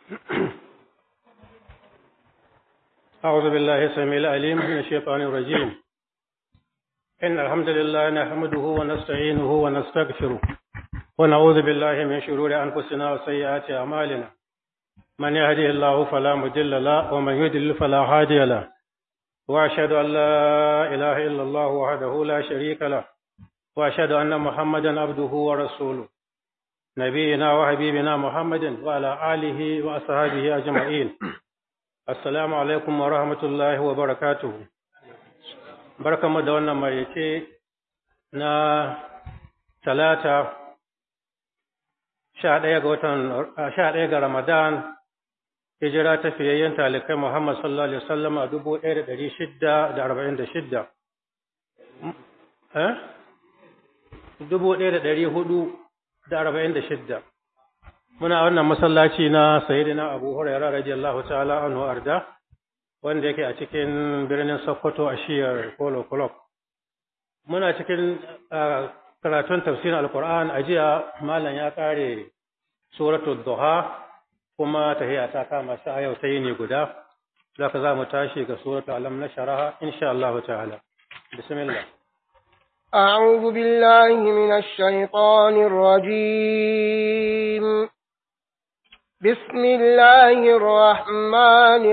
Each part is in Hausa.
أعوذ بالله السميع العليم من الشيطان الرجيم إن الحمد لله نحمده ونستعينه ونستغفره ونعوذ بالله من شرور أنفسنا وسيئات أعمالنا من يهده الله فلا مضل له ومن يضلل فلا هادي له وأشهد أن لا إله إلا الله وحده لا شريك له وأشهد أن محمدا عبده ورسوله نبينا وحبيبنا محمد وعلى آله وأصحابه أجمعين السلام عليكم ورحمة الله وبركاته barkanmu da wannan maraice na talata sha ɗaya ga watan sha ɗaya ga ramadan hijira ta fiyayyen talikai muhammad sallallahu alaihi wasallam a dubu ɗaya da ɗari shidda da arba'in da shidda dubu ɗaya da ɗari hudu da arba'in da shidda muna wannan masallaci na sayyidina abu hurairah radiyallahu ta'ala anhu arda wanda yake a cikin birnin Sokoto a shiyar Polo Club. Muna cikin karatun tafsirin Alƙur'an a jiya Malam ya ƙare suratul Duha kuma tahiya ta kama shi a yau ta ne guda. Za ka za mu tashi ga suratul Alam na sharaha insha Allah ta'ala. Bismillah. أعوذ بالله من الشيطان الرجيم بسم الله الرحمن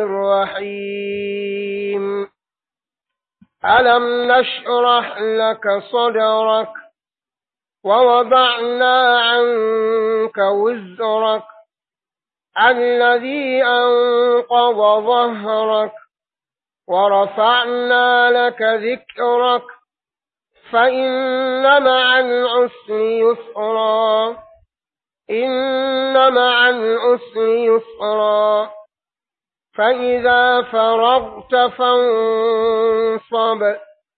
الرحيم ألم نشرح لك صدرك ووضعنا عنك وزرك الذي أنقض ظهرك ورفعنا لك ذكرك فإن مع العسر يسرا إن مع العسر يسرا فإذا فرغت فانصب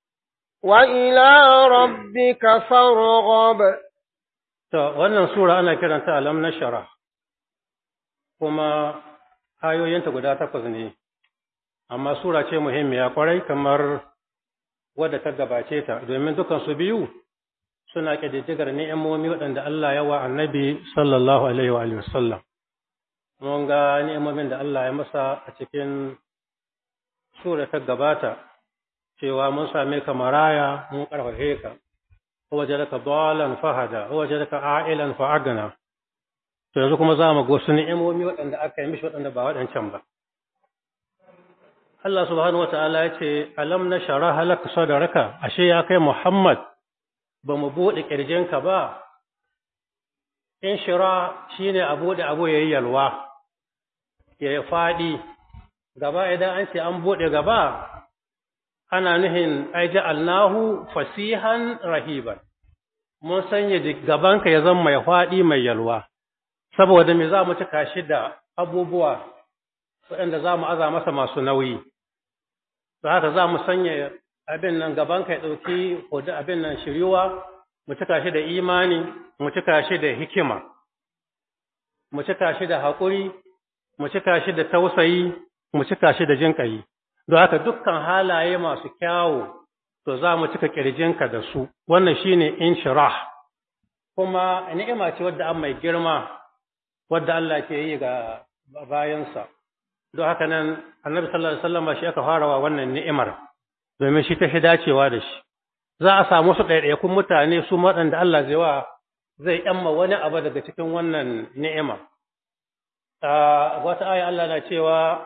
وإلى ربك فارغب To, wannan Sura ana kiranta Alam na Shara, kuma ayoyinta guda takwas ne, amma Sura ce muhimmiya kwarai kamar wadda ta gabace ta, domin dukansu biyu suna ƙididdigar ni'imomi waɗanda Allah ya wa annabi sallallahu alaihi wa sallam. Mun ga ni'imomin da Allah ya masa a cikin sura ta gabata, cewa mun same ka maraya mun ƙarfafe ka, waje daga dalan fahada, waje daga a'ilan fa'agana. To yanzu kuma za mu ga wasu ni'imomi waɗanda aka yi mishi waɗanda ba waɗancan ba. Allah subhanahu wa ta'ala ya ce, Alam na shara halaka sadaraka, ashe ya kai Muhammad, ba mu buɗe ƙirjinka ba, in shira shi ne a buɗe abu ya yi yalwa, ya yi faɗi, gaba idan an ce an buɗe gaba, ana nuhin aiji alnahu fasihan rahiban, mun sanya gabanka ya zama mai faɗi mai yalwa, saboda me za mu cika shi da abubuwa waɗanda za mu aza masa masu nauyi, za haka za mu sanya abin nan gabanka ya ɗauki hudu abin nan shiryuwa, mu cika shi da imani, mu cika shi da hikima, mu cika shi da haƙuri, mu cika shi da tausayi, mu cika shi da jinƙayi. Don haka dukkan halaye masu kyawu, to za mu cika ƙirjinka da su, wannan shi ne inshirah. Kuma ni'ima ce wadda an mai girma, wadda Allah ke yi ga bayansa. Don haka nan, annabi sallallahu Alaihi wasallam shi aka fara wa wannan ni'imar. domin shi ta fi dacewa da shi za a samu su ɗaiɗaikun mutane su waɗanda Allah zai wa zai ƴamma wani abu daga cikin wannan ni'ima wata aya Allah na cewa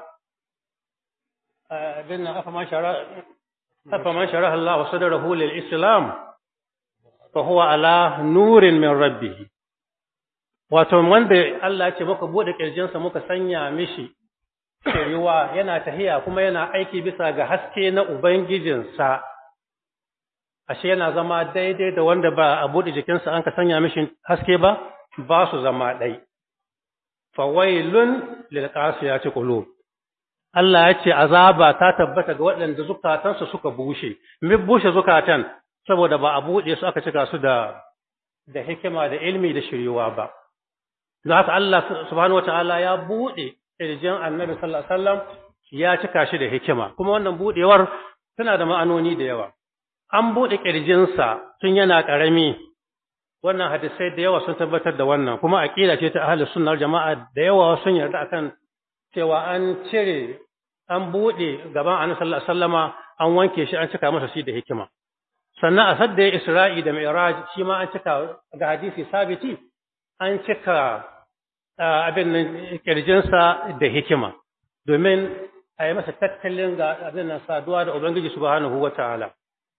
bin nan afa man shara afa man shara Allah sadrahu lil islam fa huwa ala nurin min rabbih wato wanda Allah ya ce muka bude kirjinsa muka sanya mishi shiriwa yana tahiya kuma yana aiki bisa ga haske na Ubangijinsa, ashe yana zama daidai da wanda ba a buɗe jikinsa an ka sanya mishi haske ba, ba su zama ɗai. Fawailun lilƙasiya ce ƙulo. Allah ya ce azaba ta tabbata ga waɗanda zukatansu suka bushe, mi bushe zukatan saboda ba a buɗe su aka cika su da da hikima da ilmi da shiriwa ba. Don haka Allah subhanahu wa ta'ala ya buɗe ƙirjin annabi sallallahu alaihi wasallam ya cika shi da hikima kuma wannan budewar tana da ma'anoni da yawa an bude ƙirjinsa tun yana ƙarami wannan hadisai da yawa sun tabbatar da wannan kuma aqida ce ta ahlus sunna jama'a da yawa sun yarda akan cewa an cire an buɗe gaban annabi sallallahu alaihi wasallama an wanke shi an cika masa shi da hikima sannan a sadda ya isra'i da mi'raj shi ma an cika ga hadisi sabiti an cika abin nan kirjinsa da hikima domin a yi masa tattalin ga abin nan saduwa da ubangiji subhanahu wata'ala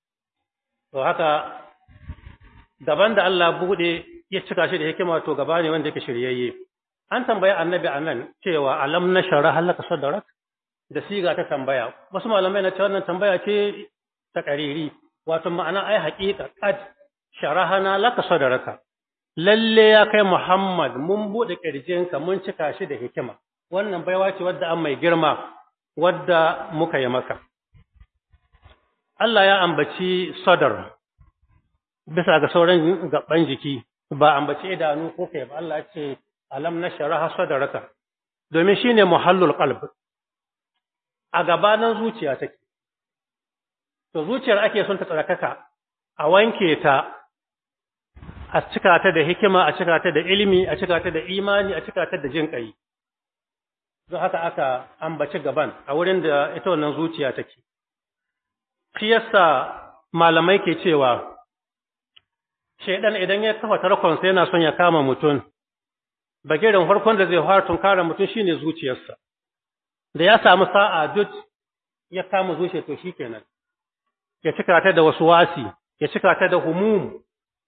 to haka gaban da Allah buɗe ya cika shi da hikima to gaba ne wanda yake shiryayye an tambayi annabi anan cewa alam na shara halaka sadarak da siga ta tambaya wasu malamai na ce wannan tambaya ce ta kariri wato ma'ana ai haƙiƙa qad sharahana laka sadaraka lalle ya kai Muhammad mun bude kirjinka mun cika shi da hikima wannan baiwa ce wadda an mai girma wadda muka yi maka Allah ya ambaci sadar bisa ga sauran gaban jiki ba ambaci idanu ko kai ba Allah ya ce alam nashraha sadaraka domin shine muhallul qalb a gabanin zuciya take to zuciyar ake son ta tsarkaka a wanke ta a cika ta da hikima a cika ta da ilimi a cika ta da imani a cika ta da jin kai don haka aka ambaci gaban a wurin da ita wannan zuciya take shi yasa malamai ke cewa shaidan idan ya kafa tarkonsa yana son ya kama mutum bagirin farkon da zai fara tunkara mutum shine zuciyarsa da ya samu sa'a duk ya kama zuciya to shikenan ya cika ta da wasu wasi ya cika ta da humum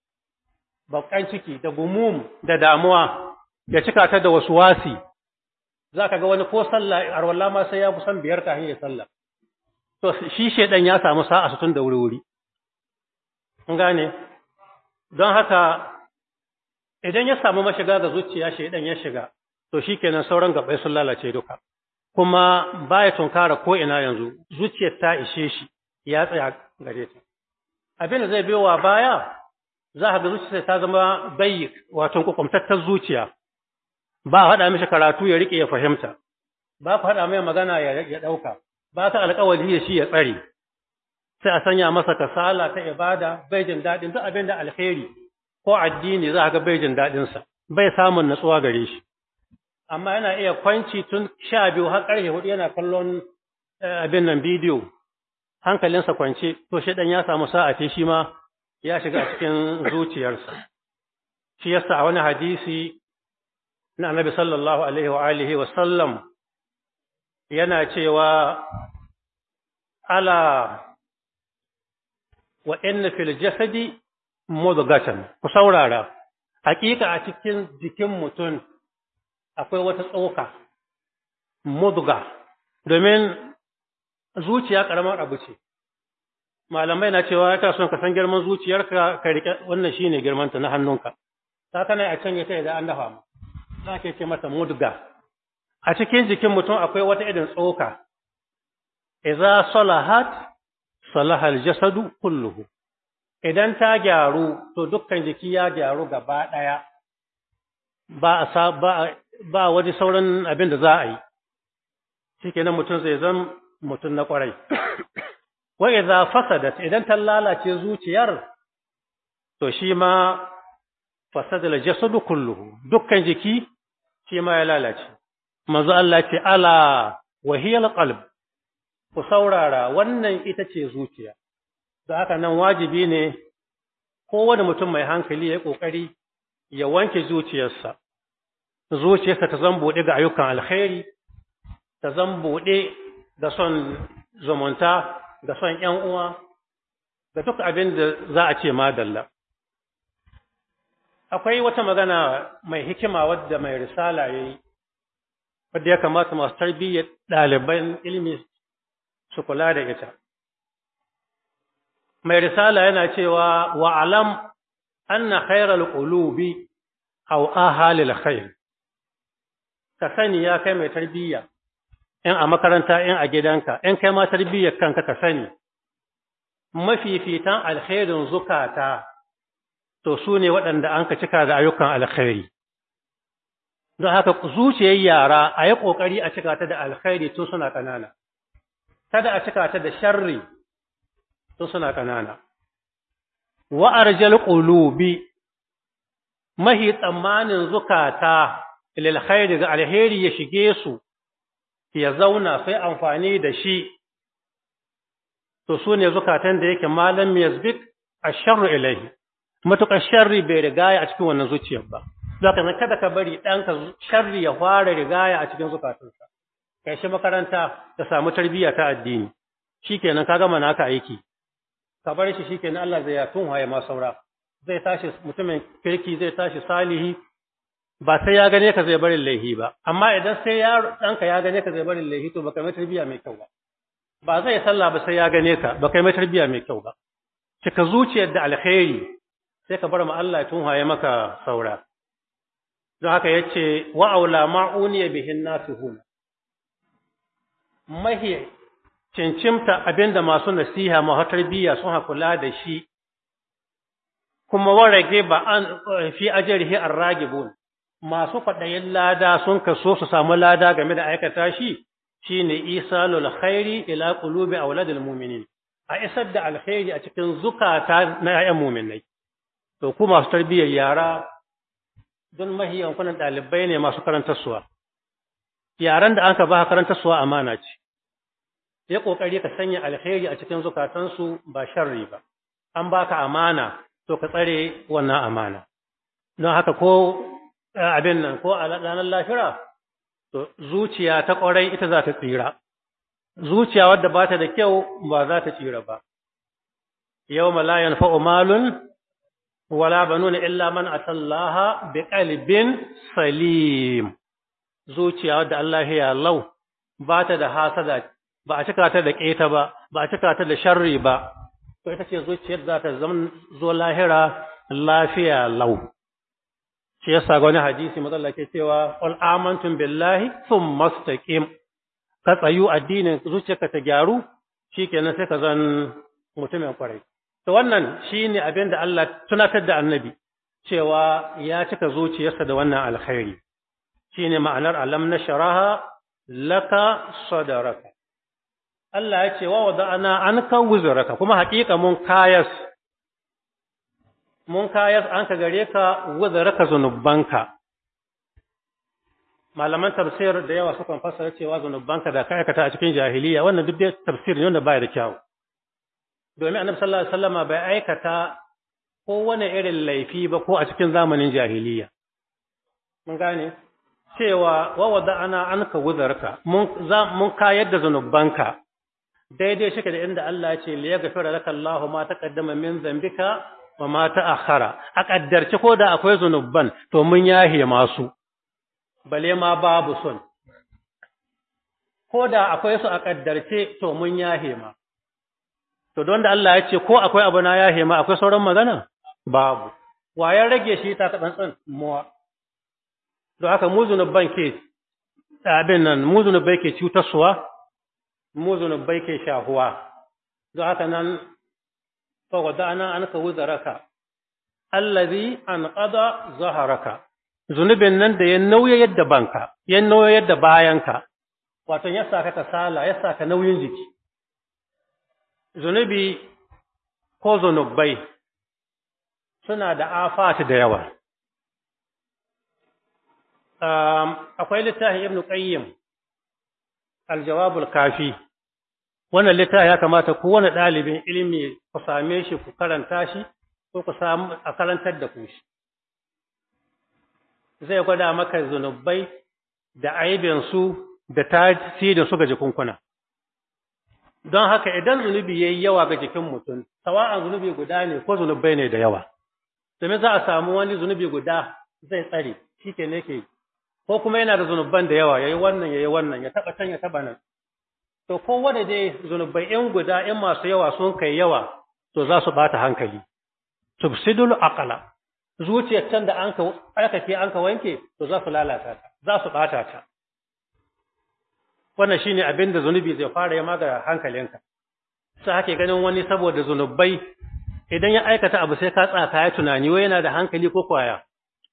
bakan ciki da gumum da damuwa ya cika ta da wasu wasi zaka ga wani ko sallah arwalla ma sai ya kusan biyar kafin ya sallah to shi shedan ya samu sa'a tun da wuri-wuri kun gane don haka idan ya samu mashiga ga zuciya shedan ya shiga to shikenan sauran gabai sun lalace duka kuma baya tunkara ko ina yanzu zuciyar ta ishe shi ya tsaya gare ta abin da zai biyo wa baya za ka ga zuciyar ta zama bayyik wato kukumtattar zuciya ba haɗa mishi karatu ya rike ya fahimta ba ku haɗa mai magana ya ɗauka ba ta alƙawari da shi ya tsare sai a sanya masa kasala ta ibada bai jin daɗin duk abin da alheri ko addini za ga bai jin daɗinsa bai samun natsuwa gare shi amma yana iya kwanci tun sha biyu har ƙarfe hudu yana kallon abin nan bidiyo hankalinsa kwance to shi ɗan ya samu sa'a ce shi ma ya shiga cikin zuciyarsa shi yasa a wani hadisi na annabi sallallahu alaihi wa alihi wa sallam yana cewa ala wa inna fil jasadi mudghatan ku saurara hakika a cikin jikin mutum akwai wata tsoka mudga domin zuciya karamar abu ce malamai na cewa ka son ka san girman zuciyarka ka rike wannan shine girmanta na hannunka ta kana a canje ta idan an dafa mu za ke ce mata mudga a cikin jikin mutum akwai wata irin tsoka idza salahat salaha aljasadu kulluhu idan ta gyaru to dukkan jiki ya gyaru gaba daya ba a ba ba wani sauran abin da za a yi shikenan mutum zai zan mutum na kwarai wa idza fasadat idan ta lalace zuciyar to shi ma fasada aljasadu kulluhu dukkan jiki shi ma ya lalace manzo Allah ce ala wa hiya alqalb ku saurara wannan ita ce zuciya da haka nan wajibi ne kowane mutum mai hankali ya yi ƙoƙari ya wanke zuciyarsa zuciyarsa ta zan buɗe ga ayyukan alkhairi ta zan buɗe ga son zumunta ga son ‘yan uwa ga duk abin da za a ce madalla akwai wata magana mai hikima wadda mai risala ya yi wadda ya kamata masu tarbiyyar ɗaliban ilimi su kula da ita. Mai risala yana cewa wa alam anna khairal qulubi aw ahalil khair. Ka sani ya kai mai tarbiyya in a makaranta in a gidanka in kai ma tarbiyyar kanka ka sani mafifitan alkhairin zukata to su ne waɗanda an ka cika da ayyukan alkhairi. Don haka zuciyar yara a yi ƙoƙari a cika ta da alkhairi tun suna ƙanana. kada a cika ta da sharri to suna ƙanana. Wa arjal qulubi mahi tsammanin zukata lil khairi ga alheri ya shige su ya zauna sai amfani da shi to su ne zukatan da yake malam yazbik asharru ilaihi matuƙar sharri bai rigaya a cikin wannan zuciyar ba zaka nan kada ka bari ɗanka sharri ya fara rigaya a cikin zukatunsa kai shi makaranta ka samu tarbiyya ta addini shikenan ka gama naka aiki ka bar shi shikenan Allah zai ya tunhaye ma saura zai tashi mutumin kirki zai tashi salihi ba sai ya gane ka zai barin laihi ba amma idan sai ya ɗanka ya gane ka zai barin laihi to baka mai tarbiyya mai kyau ba ba zai sallah ba sai ya gane ka baka mai tarbiyya mai kyau ba cika zuciyar da alkhairi sai ka bar ma Allah tun haye maka saura don haka yace wa aula ma'uniya bihin nasihun mahi cincimta abinda masu nasiha masu tarbiyya sun hakula da shi kuma warage ba an fi ajrihi arragibun masu kwaɗayin lada sun kaso su samu lada game da aikata shi shine isalul khairi ila qulubi auladil mu'minin a isar da alkhairi a cikin zukata na ƴaƴan mu'minai to ku masu tarbiyyar yara don mahiyan kunan ɗalibai ne masu karantarsuwa yaran da aka ba karantarsuwa amana ce ya kokari ka sanya alkhairi a cikin zukatansu ba sharri ba an baka amana to ka tsare wannan amana don haka ko abin nan ko a ranar lafira to zuciya ta ƙwarai ita za ta tsira zuciya wadda ba ta da kyau ba za ta tsira ba yau la yanfa'u malun wala banuna illa man atallaha bi qalbin salim zuciya wadda Allah ya lau ba ta da hasada ba a cika ta da keta ba ba a cika ta da sharri ba to ita ce zuciyar za ta zama zo lahira lafiya lau shi yasa ga wani hadisi matsala ke cewa qul amantum billahi thumma istaqim ka tsayu addinin zuciyarka ta gyaru shikenan sai ka zan mutumin kwarai to wannan shine abin da Allah tunatar da annabi cewa ya cika zuciyarsa da wannan alkhairi shine ma'anar alam nasharaha laka sadaraka Allah ya ce wa wada'ana anka wuzuraka kuma haƙiƙa mun kayas mun kayas an ka gare ka wuzuraka zunubanka malaman tafsir da yawa sukan fassara cewa zunubanka da ka aikata a cikin jahiliya wannan duk dai tafsir ne wanda baya da kyau domin annabi sallallahu alaihi wasallam bai aikata ko wani irin laifi ba ko a cikin zamanin jahiliya mun gane cewa wa wada'ana anka wuzurka mun mun kayar da zunubanka daidai shi da inda Allah ya ce li yaghfira laka Allahu ma taqaddama min dhanbika wa ma ta'akhkhara a kaddarci ko da akwai zunuban to mun yahe masu bale ma babu sun ko da akwai su a kaddarce to mun yahe ma to don da Allah ya ce ko akwai abu na yahe ma akwai sauran magana babu wayan rage shi ta tsantsan muwa don haka mu zunuban ke abin nan mu zunubai ke cutarsuwa mu zunubai ke shahuwa don haka nan fawadana an ka wuzaraka allazi an qada zaharaka zunubin nan da ya nauya yadda banka ya nauya yadda bayanka wato ya saka kasala ya saka nauyin jiki zunubi ko zunubai suna da afati da yawa akwai littafin ibnu qayyim aljawabul kafi wannan littafi ya kamata kowane ɗalibin ilimi ku same shi ku karanta shi ko ku samu a karantar da ku shi zai gwada maka zunubai da aibinsu da tasirin su ga jikunkuna don haka idan zunubi yayi yawa ga jikin mutum sawa'an zunubi guda ne ko zunubai ne da yawa domin za a samu wani zunubi guda zai tsare shi ke ne ke ko kuma yana da zunuban da yawa yayi wannan yayi wannan ya taba can ya taba nan to ko wanda dai zunubai in guda in masu yawa sun kai yawa to za su bata hankali tubsidul aqla zuciyar can da an ka aikake an ka wanke to za su lalata ta za su bata ta wannan shine abin da zunubi zai fara yi maga hankalinka sai hake ganin wani saboda zunubai idan ya aikata abu sai ka tsaka ya tunani wai yana da hankali ko kwaya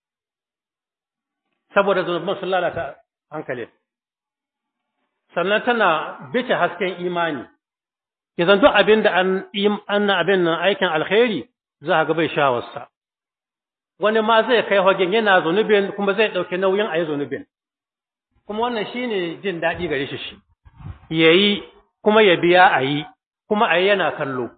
saboda zunuban sun lalata hankali sannan tana bice hasken imani idan duk abin da an an abin nan aikin alkhairi za ga bai shawarsa wani ma zai kai hagen yana zunubin kuma zai dauke nauyin ayi zunubin kuma wannan shine jin daɗi gare shi shi yayi kuma ya biya a yi kuma a yi yana kallo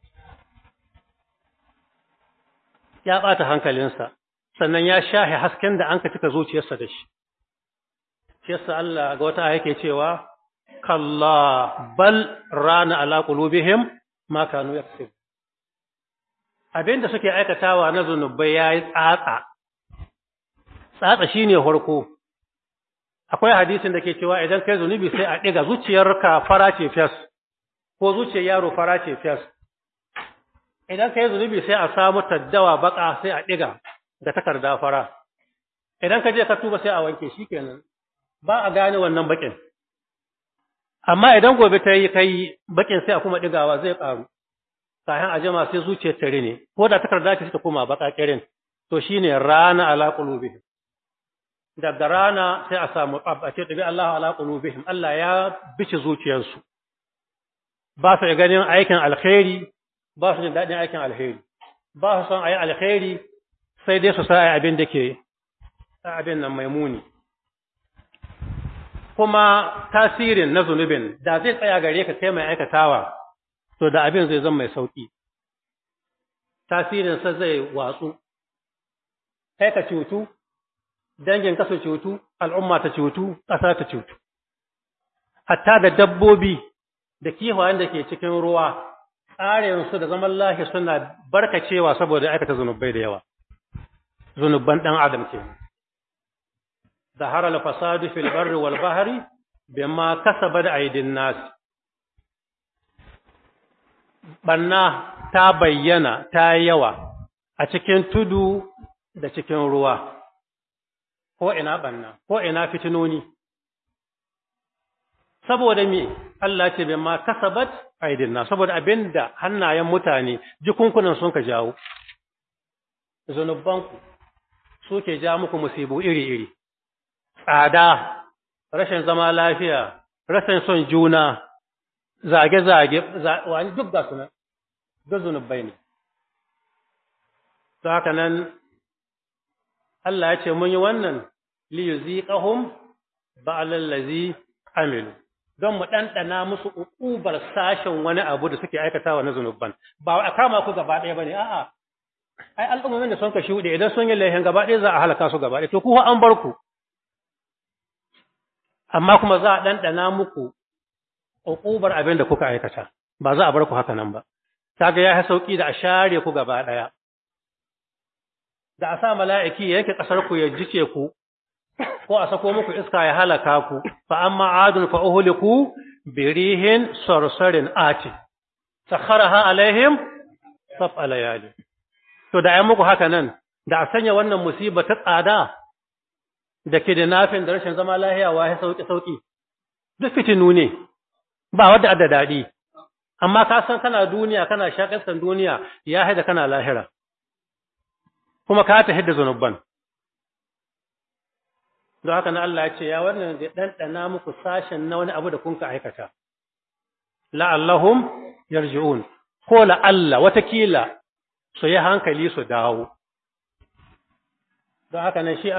ya ɓata hankalinsa sannan ya shahe hasken da an ka cika zuciyarsa da shi shi yasa Allah ga wata yake cewa kalla bal rana ala qulubihim ma kanu yaksib abinda suke aikatawa na zunubai yayi tsatsa tsatsa shine farko akwai hadisin da ke cewa idan kai zunubi sai a diga zuciyarka fara ce fes ko zuciyar yaro fara ce fes idan kai zunubi sai a samu taddawa baka sai a diga da takarda fara idan ka je ka tuba sai a wanke shikenan ba a gane wannan bakin amma idan gobe ta yi kai bakin sai a kuma digawa zai karu kayan ajama sai zuciyar tare ne ko da takarda ce ta koma baka kirin to shine rana ala qulubihim daga rana sai a samu ce tabi Allah ala qulubihim Allah ya bice zuciyarsu ba su ganin aikin alkhairi ba su jin dadin aikin alkhairi ba su son ayi alkhairi sai dai su sa ayi abin da ke abin nan maimuni kuma tasirin na zunubin da zai tsaya gare ka kai mai aikatawa to da abin zai zama mai sauki tasirin sa zai watsu kai ka cutu dangin ka su cutu al'umma ta cutu ƙasa ta cutu hatta da dabbobi da kifayen da ke cikin ruwa tsarin su da zaman lahi suna barkacewa saboda aikata zunubai da yawa zunuban dan adam kenan ظهر الفساد في البر والبحر بما كسبت أيدي الناس banna ta bayyana ta yawa a cikin tudu da cikin ruwa ko ina banna ko ina fitinoni saboda me Allah ce bai ma kasabat aidinna saboda abinda hannayen mutane jikunkunan sun ka jawo zanubanku suke ja muku musibu iri-iri tsada, rashin zama lafiya, rashin son juna, zage-zage, wani duk ga suna, duk zunubai ne. Ta haka nan, Allah ya ce mun yi wannan liyu ziƙahun ba'alallazi amilu, don mu ɗanɗana musu uƙubar sashen wani abu da suke aikatawa na zunubban. Ba a kama ku gaba ɗaya ba ne, a'a, ai al'ummomin da sun ka shuɗe idan sun yi laihin gaba ɗaya za a halaka su gaba ɗaya, to ku an bar ku. amma kuma za a ɗanɗana muku uƙubar abin da kuka aikata ba za a bar ku haka nan ba kaga ya sauƙi da a share ku gaba ɗaya da a sa mala'iki ya yanke ƙasar ku ya jice ku ko a sako muku iska ya halaka ku fa amma adun fa uhliku birihin sarsarin ati sakharaha alaihim saf alayali to da ai muku haka nan da a sanya wannan musiba ta tsada da ke da nafin da rashin zama lahiya wa ya sauƙi-sauƙi, duk fitinu ne, ba wadda adda daɗi, amma ka san kana duniya, kana shaƙasar duniya ya haida kana lahira, kuma ka ta hidda zunubban. Don haka na Allah ya ce, ya wannan da ɗanɗana muku sashen na wani abu da kun ka aikata. La'allahum yarji'un, ko la'alla watakila su yi hankali su dawo. Don haka nan shi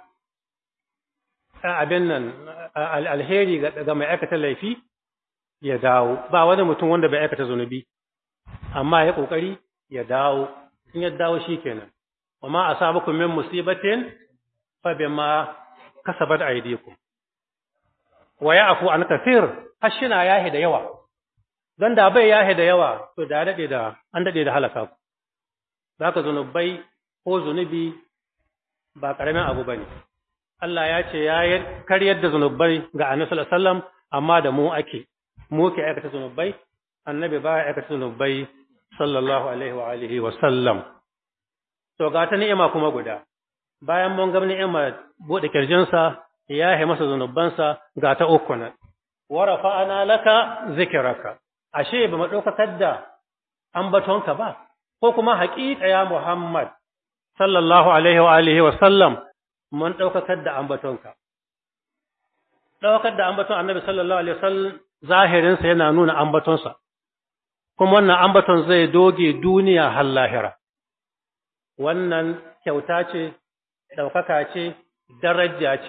abin nan alheri ga mai aikata laifi ya dawo ba wani mutum wanda bai aikata zunubi amma ya kokari ya dawo in ya dawo shikenan wama asabakum min musibatin fa bima kasabat aydikum wa ya'fu an kathir hashina yahi da yawa dan da bai yahi da yawa to da dade da an dade da halaka ku zaka zunubai ko zunubi ba karamin abu bane Allah ya ce ya karyar da zunubai ga Annabi sallallahu alaihi wasallam amma da mu ake mu ke aikata zunubai annabi ba ya aikata zunubai sallallahu alaihi wa alihi wa sallam to ga ta ni'ima kuma guda bayan mun ga ni'ima bude kirjinsa ya yi masa zunubansa ga ta uku nan wa rafa'ana laka zikraka ashe ba mu daukar da ambatonka ba ko kuma haƙiƙa ya Muhammad sallallahu alaihi wa alihi wa sallam mun ɗaukakar da ambatonka. Ɗaukar da ambaton annabi sallallahu Alaihi wasallam zahirinsa yana nuna ambatonsa, kuma wannan ambaton zai doge duniya har lahira. Wannan kyauta ce, ɗaukaka ce, daraja ce,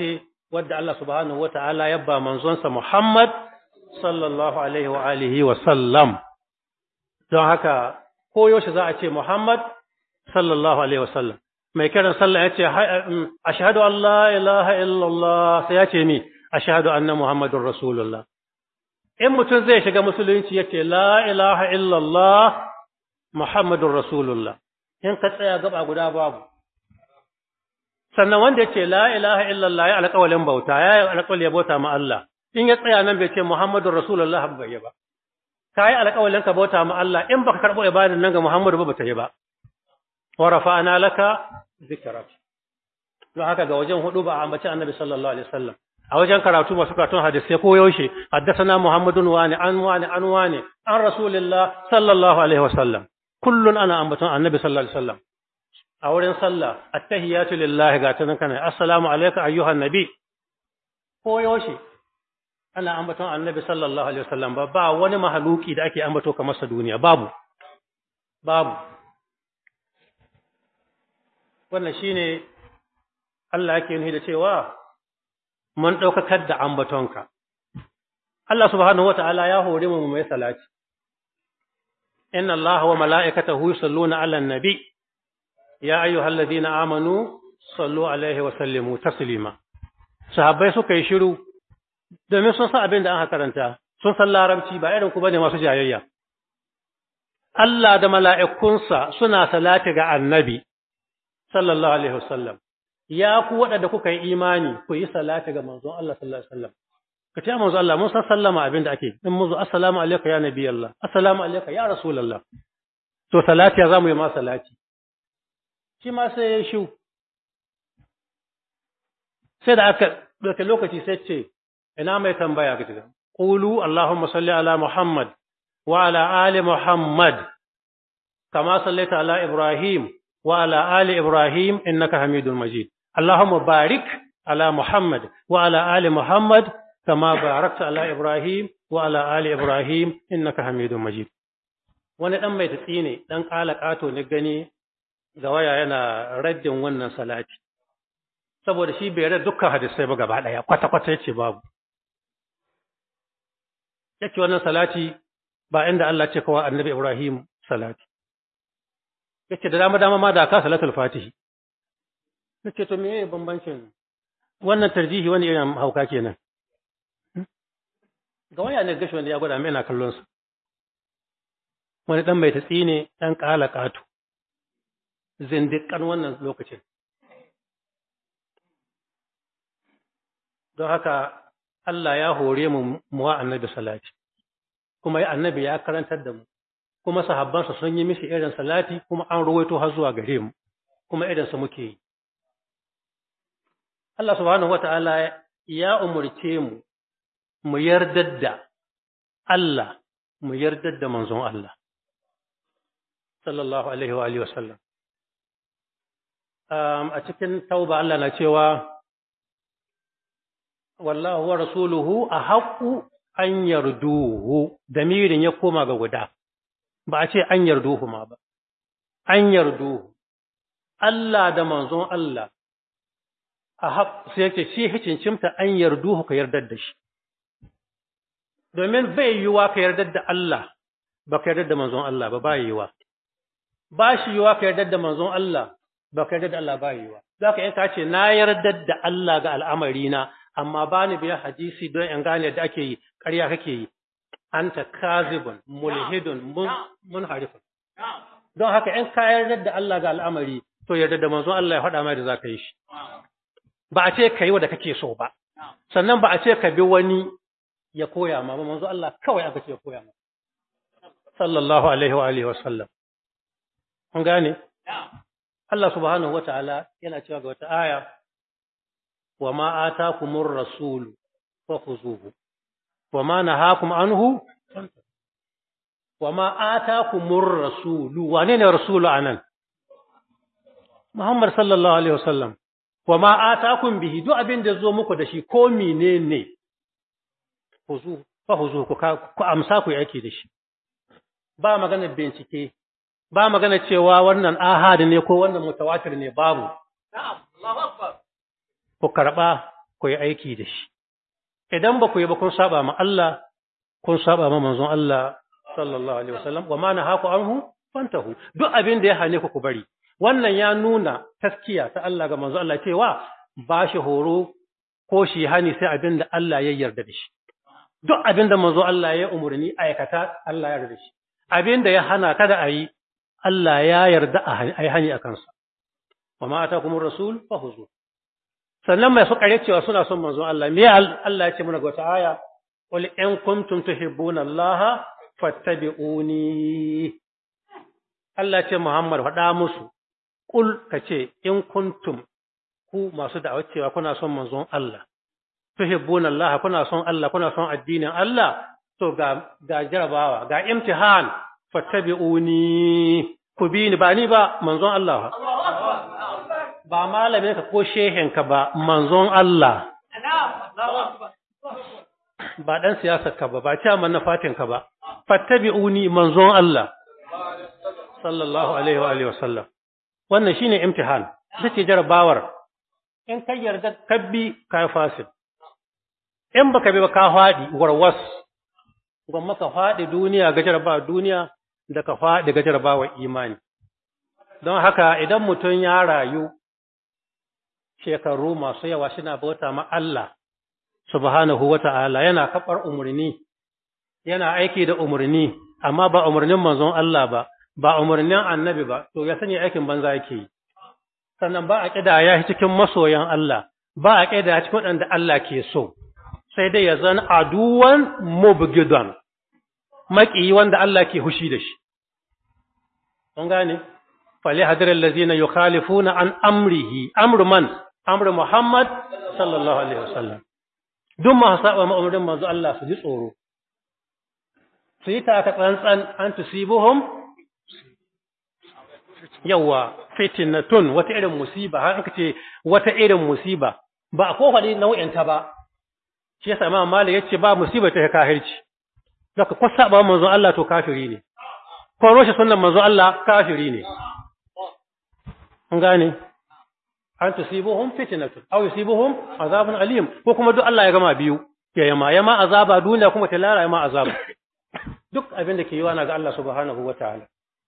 wadda Allah subhanahu wata'ala ya ba manzonsa Muhammad sallallahu alaihi wa alihi wa sallam don haka koyaushe za a ce Muhammad sallallahu alaihi wa sallam mai kiran sallah ya ce ashhadu an la ilaha illallah sai ya ce mi ashhadu anna muhammadur rasulullah in mutum zai shiga musulunci ya ce la ilaha illallah muhammadur rasulullah in ka tsaya gaba guda babu sannan wanda ya ce la ilaha illallah ya alƙawalin bauta ya yi alƙawalin ya bauta ma Allah in ya tsaya nan bai ce muhammadur rasulullah ba ya ba ka yi alƙawalin ka bauta ma Allah in baka karɓo ibadan nan ga muhammadu ba ba ta yi ba wa rafa'ana laka zikrak don haka ga wajen hudu ba a ambaci annabi sallallahu alaihi wasallam a wajen karatu masu karatun hadisi ko yaushe haddathana muhammadun wani an wani an wani an rasulillah sallallahu alaihi wasallam kullun ana ambaton annabi sallallahu alaihi wasallam a wurin sallah attahiyatu lillahi ga tunan kana assalamu alayka ayyuhan nabi ko yaushe ana ambaton annabi sallallahu alaihi wasallam ba ba wani mahaluki da ake ambato kamar sa duniya babu babu wannan shine Allah yake nufi da cewa mun ɗaukakar da ambatonka. Allah subhanahu wa ta'ala ya hore mu mai salati. Inna Allah wa mala'ikatahu yusalluna 'alan nabi ya ayyuhal ladina amanu sallu alaihi wa sallimu taslima. Sahabbai suka yi shiru domin sun san abin da aka karanta, sun san larabci ba irin ku bane masu jayayya. Allah da mala'ikunsa suna salati ga annabi sallallahu alaihi wasallam. ya ku waɗanda kuka yi imani ku yi salati ga manzon Allah sallallahu alaihi wasallam ka ce manzon Allah mun san sallama abin da ake in muzu assalamu alayka ya nabi Allah assalamu alayka ya rasulullah to salati ya zamu yi ma salati shi ma sai ya shu sai da aka dauke lokaci sai ce ina mai tambaya ga tuga qulu allahumma salli ala muhammad wa ala ali muhammad kama sallaita ala ibrahim wa ala ali ibrahim innaka hamidul majid اللهم بارك على محمد وعلى آل محمد كما باركت على إبراهيم وعلى آل إبراهيم إنك حميد مجيد wani ɗan mai tatsi ne ɗan ƙala ƙato ne gani ga waya yana raddin wannan salati saboda shi bai rada dukkan hadisai ba gaba ɗaya kwata-kwata yace babu yace wannan salati ba inda Allah ce kawai annabi Ibrahim salati yace da dama dama ma da ka salatul fatihi nace to meye bambancin wannan tarjihi wani irin hauka kenan ga waya ne gashi wanda ya gwada mai ina kallon sa wani dan mai tatsi ne dan kala katu zindikan wannan lokacin don haka Allah ya hore mu muwa annabi salati kuma annabi ya karantar da mu kuma sahabbansa sun yi mishi irin salati kuma an ruwaito har zuwa gare mu kuma irin su muke yi Allah subhanahu wata'ala ya umurce mu mu yardar da Allah mu yardar da manzon Allah sallallahu alaihi wa alihi wasallam um, a cikin tauba Allah na cewa wallahu wa rasuluhu ahaqqu an yarduhu damirin ya koma ga guda ba a ce an yarduhu ma ba an yarduhu Allah da manzon Allah a haƙ sai yake shi hikincimta an yarduhu ka yardar da shi domin bai yiwa ka yardar da Allah ba ka yardar da manzon Allah ba ba yiwa ba shi yiwa ka yardar da manzon Allah ba ka yardar da Allah ba yiwa za ka yanka ce na yardar da Allah ga al'amari na amma ba ni biya hadisi don in gane da ake yi ƙarya kake yi anta kazibun mulhidun munharifun don haka in ka yardar da Allah ga al'amari to yardar da manzon Allah ya faɗa mai da za ka yi shi ba a ce ka yi wa da kake so ba sannan ba a ce ka bi wani ya koya ma ba manzo Allah kawai aka ce ya koya ma sallallahu alaihi wa alihi wa sallam kun gane Allah subhanahu wa ta'ala yana cewa ga wata aya wa ma atakumur rasul fakhuzuhu wa ma nahakum anhu wa ma atakumur rasul wane ne rasulu anan Muhammad sallallahu alaihi wa sallam wa ma atakum bihi duk abin da zo muku da shi ko menene huzu fa huzu ku ku amsa ku yake da shi ba magana bincike ba magana cewa wannan ahad ne ko wannan mutawatir ne babu na'am Allahu akbar ku karba ku yi aiki da shi idan ba ku yi ba kun saba ma Allah kun saba ma manzon Allah sallallahu alaihi wasallam wa ma nahaku anhu fantahu duk abin da ya hane ku ku bari wannan ya nuna taskiya ta Allah ga manzon Allah cewa ba shi horo ko shi hani sai abin da Allah ya yarda da shi duk abin da manzon Allah ya umurni aikata Allah ya yarda da shi abin da ya hana kada a yi Allah ya yarda a yi hani a kansa wa ma atakumur rasul fahuzu sannan mai suka cewa suna son manzon Allah me Allah ya ce mana ga wata aya qul in kuntum tuhibbuna Allah fattabi'uni Allah ce Muhammad faɗa musu qul kace in kuntum ku masu da'awar cewa kuna son manzon Allah tuhibbuna Allah kuna son Allah kuna son addinin Allah to ga ga jarabawa ga imtihan fattabi'uni ku bi ni ba ni ba manzon Allah ba malamin ka ko shehin ka ba manzon Allah ba dan siyasar ka ba ba chairman na fatin ka ba fattabi'uni manzon Allah sallallahu alaihi wa alihi wasallam wannan shine imtihan take jarabawar in kai yarda kabbi ka fasid in baka bi ba ka fadi warwas gwamma ka fadi duniya ga jarabawa duniya da ka fadi ga jarabawa imani don haka idan mutum ya rayu shekaru masu yawa suna bauta ma Allah subhanahu wata'ala yana kafar umurni yana aiki da umurni amma ba umurnin manzon Allah ba ba umarnin annabi ba, to ya sani aikin banza yake yi. Sannan ba a ƙida ya cikin masoyan Allah, ba a ƙida cikin waɗanda Allah ke so, sai dai ya zan aduwan mubgidan, maƙiyi wanda Allah ke hushi da shi. Kun gane? Fali hadirar lazina yi khalifuna an amrihi, amru man, amru Muhammad sallallahu Alaihi wasallam. Duk masu saba ma'amurin manzo Allah su ji tsoro. Su yi ta tsantsan an tusibuhum yawa fitnatun wata irin musiba har aka ce wata irin musiba ba a kofaɗi nau'in ta ba shi yasa Imam Malik yace ba musiba ta kafirci zaka ko saba manzon Allah to kafiri ne ko roshe sunnan manzon Allah kafiri ne kun gane an tusibuhum fitnatun aw yusibuhum azabun alim ko kuma duk Allah ya gama biyu ya yama yama azaba duniya kuma ta lara yama azaba duk abin da ke yi wa na ga Allah subhanahu wataala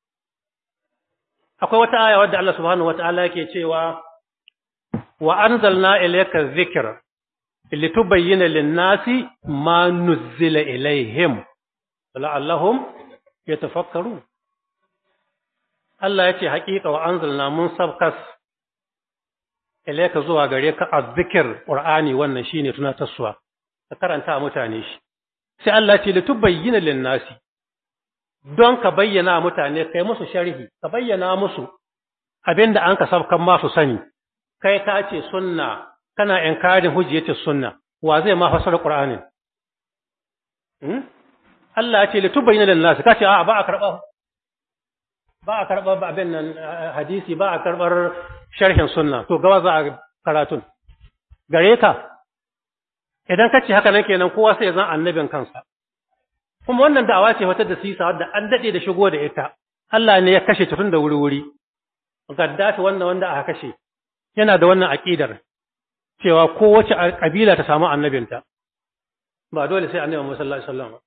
akwai wata aya wadda Allah subhanahu wata'ala yake cewa wa anzalna ilayka dhikra litubayyana lin-nasi ma nuzila ilayhim la'allahum yatafakkarun Allah yace haƙiƙa wa anzalna mun sabkas ilayka zuwa gare ka azzikr qur'ani wannan shine tunatarsuwa ka karanta mutane shi sai Allah ce litubayyana lin-nasi don ka bayyana mutane kai musu sharhi ka bayyana musu abinda an ka sabkan masu sani kai ka ce sunna kana inkarin hujjatin sunna wa zai ma fasara qur'anin hmm? Allah ya ce litubayyana lin nas ka ce a ba a karba ba a karba abin nan hadisi ba a karbar sharhin sunna to gawa za a karatun gare ka idan ka ce haka nan kenan kowa sai ya zan annabin kansa kuma wannan da'awa ce wata da sisa wadda an dade da shigo da ita Allah ne ya kashe ta tun da wuri-wuri Gaddafi wannan wanda aka kashe yana da wannan aqidar cewa kowace kabila ta samu annabinta ba dole sai annabi Muhammad sallallahu alaihi wasallam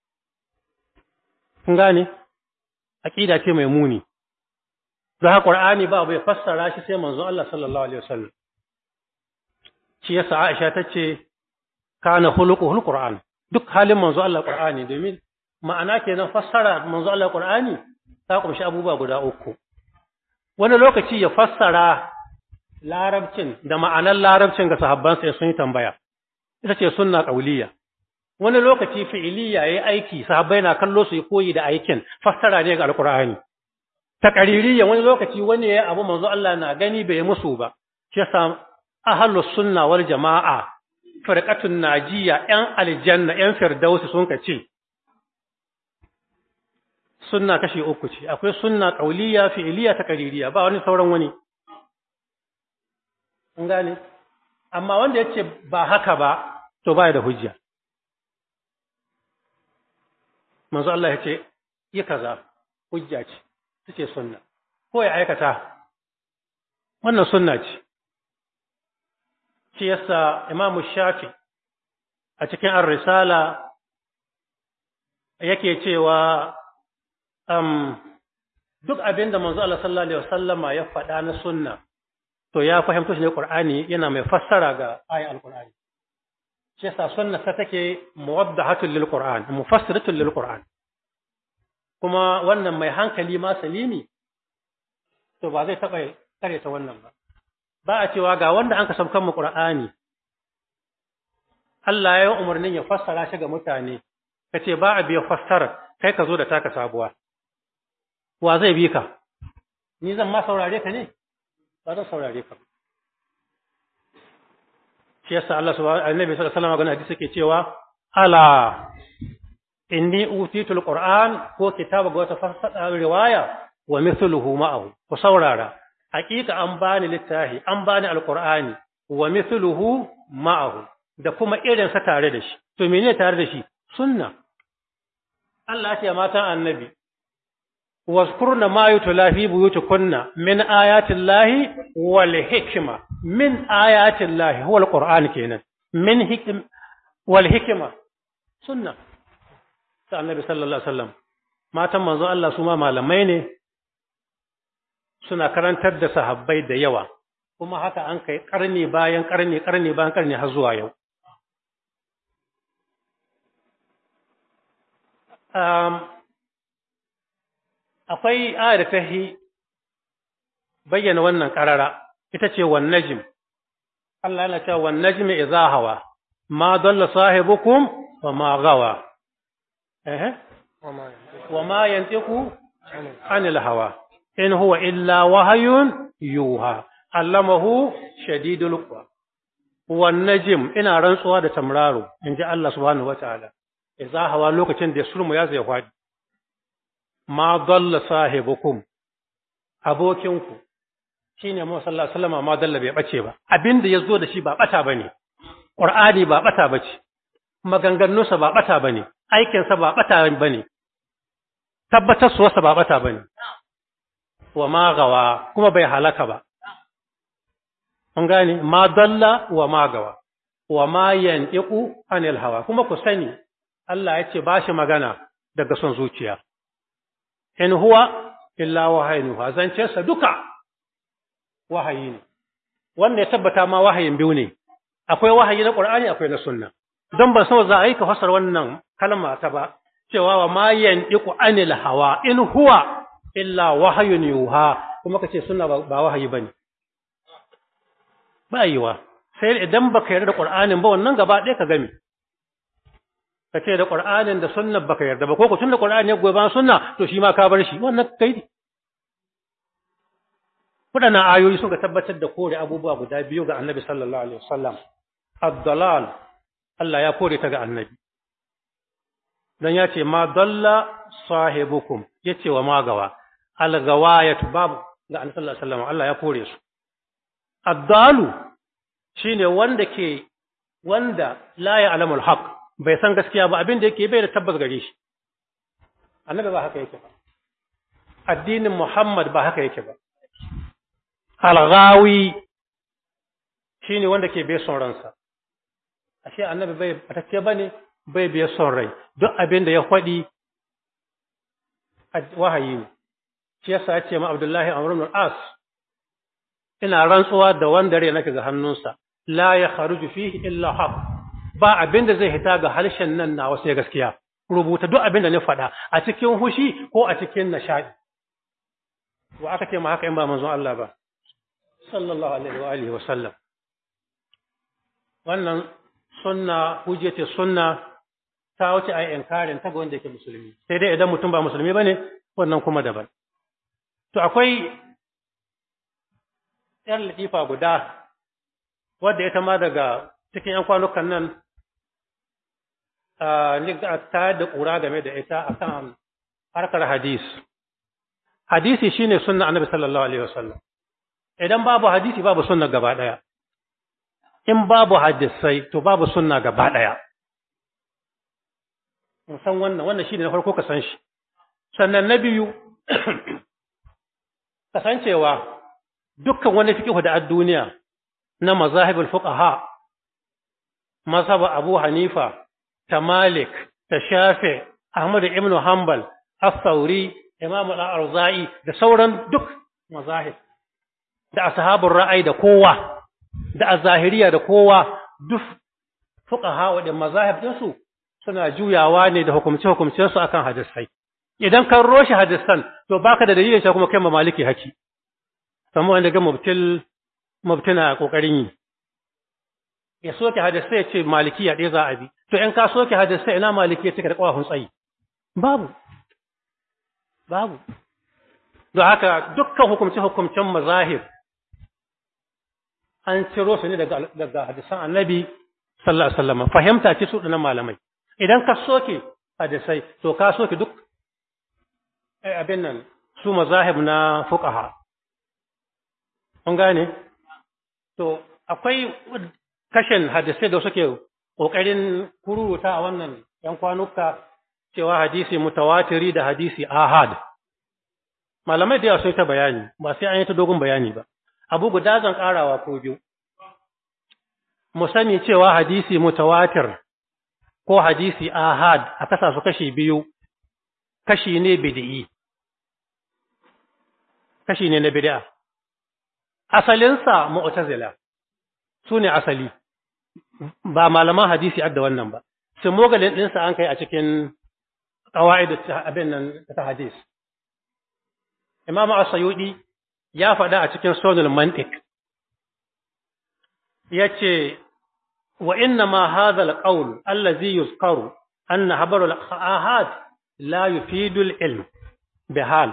kun gane aqida ce mai muni don haka Qur'ani ba bai fassara shi sai manzo Allah sallallahu alaihi wasallam shi yasa Aisha tace kana khuluquhul Qur'an duk halin manzo Allah Qur'ani domin ma'ana kenan fassara manzo Allah Qur'ani ta kumshi abubuwa guda uku wani lokaci ya fassara larabcin da ma'anar larabcin ga sahabban sai sun yi tambaya ita ce sunna qauliyya wani lokaci fi'iliya yayi aiki sahabbai na kallo su yi koyi da aikin fassara ne ga alqur'ani taqririyya wani lokaci wani yayi abu manzo Allah na gani bai musu ba shi yasa ahlus sunna wal jama'a firqatun najiya yan aljanna yan firdausi sun ka ce sunna kashi uku ce akwai sunna qauliyya fi'iliya taqririyya ba wani sauran wani kun gane amma wanda yace ba haka ba to baya da hujja manzo Allah yace yi kaza hujja ce tace sunna ko ya aikata wannan sunna ce shi yasa imamu shafi a cikin ar-risala yake cewa um, duk abin da manzo Allah sallallahu alaihi wasallama ya faɗa na sunna to ya fahimta shi ne Qur'ani yana mai fassara ga ayan al-Qur'ani shi yasa sunna ta take muwaddahatul lil Qur'an mufassiratul lil Qur'an kuma wannan mai hankali ma salimi to ba zai taɓa kare ta wannan ba ba a cewa ga wanda an ka saukan mu Qur'ani Allah ya yi umarnin ya fassara shi ga mutane ka ce ba a biya fassara kai ka zo da taka sabuwa wa zai bi ka ni zan ma saurare ka ne ba zan saurare ka shi yasa Allah subhanahu annabi sallallahu alaihi wasallam ga hadisi yake cewa ala inni utitul qur'an ko kitaba ga wata fassara riwaya wa mithluhu ma'ahu ku saurara hakika an bani littafi an bani alqur'ani wa mithluhu ma'ahu da kuma irin sa tare da shi to menene tare da shi sunna Allah ya ce matan annabi واذكرن ما يتلى في بيوتكن من آيات الله والحكمة من آيات الله هو القرآن كينا من حكم والحكمة سنة النبي صلى الله عليه وسلم ما تم منذ الله سما malamai ne suna karantar da sahabbai da yawa kuma haka an kai karni bayan karni karni bayan karni har zuwa yau um, akwai ayar da ta yi bayyana wannan ƙarara ita ce wan najm Allah yana cewa wan najmi idza hawa ma dalla sahibukum wa ma gawa eh wa ma yantiqu anil hawa in huwa illa wahyun yuha allamahu shadidul quwa wan najm ina rantsuwa da tamraro inji Allah subhanahu wataala idza hawa lokacin da surmu ya zai kwadi ma dalla sahibukum abokinku shine mu sallallahu alaihi wasallam ma dalla bai bace ba abinda yazo da shi ba bata bane qur'ani ba bata bace maganganunsa ba bata bane aikin sa ba bata bane tabbatar su wasa ba bata bane wa ma gawa kuma bai halaka ba mun gane ma dalla wa ma gawa wa ma yantiqu anil hawa kuma ku sani Allah ya ce ba shi magana daga son zuciya in huwa illa wahayin zancensa duka wahayi ne wanda ya tabbata ma wahayin biyu ne akwai wahayi na qur'ani akwai na sunna don ban san za a yi ka fasar wannan kalma ta ba cewa wa ma yandiqu anil hawa in huwa illa wahayun yuha kuma kace sunna ba wahayi bane ba yiwa sai idan baka yarda da qur'anin ba wannan gaba ɗaya ka gami ka ce da Qur'anin da sunna baka yarda ba ko ku tunda Qur'ani ya goyi bayan sunna to shi ma ka bar shi wannan kai wadannan ayoyi suka tabbatar da kore abubuwa guda biyu ga Annabi sallallahu alaihi wasallam ad-dalal Allah ya kore ta ga Annabi dan ya ce ma dalla sahibukum yace wa magawa al-gawayatu babu ga Annabi sallallahu alaihi wasallam Allah ya kore su ad-dalu shine wanda ke wanda la ya'lamul haqq bai san gaskiya ba abin da yake bai da tabbas gare shi annabi ba haka yake ba addinin muhammad ba haka yake ba alghawi shine wanda ke bai son ransa ashe annabi bai batacce bane bai bai son rai duk abin da ya faɗi wahayi ne shi yasa ya ce ma abdullahi amr ibn as ina rantsuwa da wanda rai nake ga hannunsa la ya kharuju fihi illa haqq ba abin da zai hita ga harshen nan na wasu gaskiya rubuta duk abin da na faɗa a cikin hushi ko a cikin nishaɗi wa aka ce ma haka in ba manzon Allah ba sallallahu alaihi wa alihi wa sallam wannan sunna hujjati sunna ta wuce ai inkarin ta ga wanda yake musulmi sai dai idan mutum ba musulmi bane wannan kuma daban to akwai yar latifa guda wadda ita ma daga cikin ‘yan kwanukan nan ta da ƙura game da ita a kan harkar hadis. Hadisi shi ne sunna annabi sallallahu Alaihi wasallam. Idan babu hadisi babu sunna gaba ɗaya. In babu hadisai to babu sunna gaba ɗaya. san wannan, wannan shi ne na farko ka san shi. Sannan na biyu, kasancewa dukkan wani fiƙihu da a duniya na mazahibul fuqaha mazhab Abu Hanifa ta Malik ta Shafi Ahmad ibn Hanbal As-Sauri Imam Al-Arzai da sauran duk mazahib da ashabul ra'ayi da kowa da azahiriya da kowa duk fuqaha da mazahib din su suna juyawa ne da hukumce hukumcen su akan hadisai idan kan roshi hadisan to baka da dalilin shi kuma kai ma maliki haki kamar wanda ga mubtil mubtina kokarin yi ya soke hadisai ya ce malikiya ɗaya za a bi to in ka soke hadisai ina malikiya take da ƙwahun tsayi babu babu don haka dukkan hukumce hukumcen mazahir an ciro su ne daga daga hadisan annabi sallallahu alaihi wasallam fahimta ce su dinan malamai idan ka soke hadisai to ka soke duk abin nan su mazahib na fuqaha kun gane to akwai kashin hadisai da suke kokarin kururuta a wannan yan kwanuka cewa hadisi mutawatiri da hadisi ahad malamai da yawa sun ta bayani ba sai an yi ta dogon bayani ba abu guda zan karawa ko biyu mu sani cewa hadisi mutawatir ko hadisi ahad a kasa su kashi biyu kashi ne bid'i kashi ne na bid'a asalinsa mu'tazila su ne asali ba malaman hadisi adda wannan ba sai mogalin ɗinsa an kai a cikin ƙawa'id abin nan ta hadis imam as-sayudi ya faɗa a cikin sunul mantiq yace wa inna ma hadha al-qawl allazi yuzkaru anna habaru al-ahad la yufidu al-ilm bihal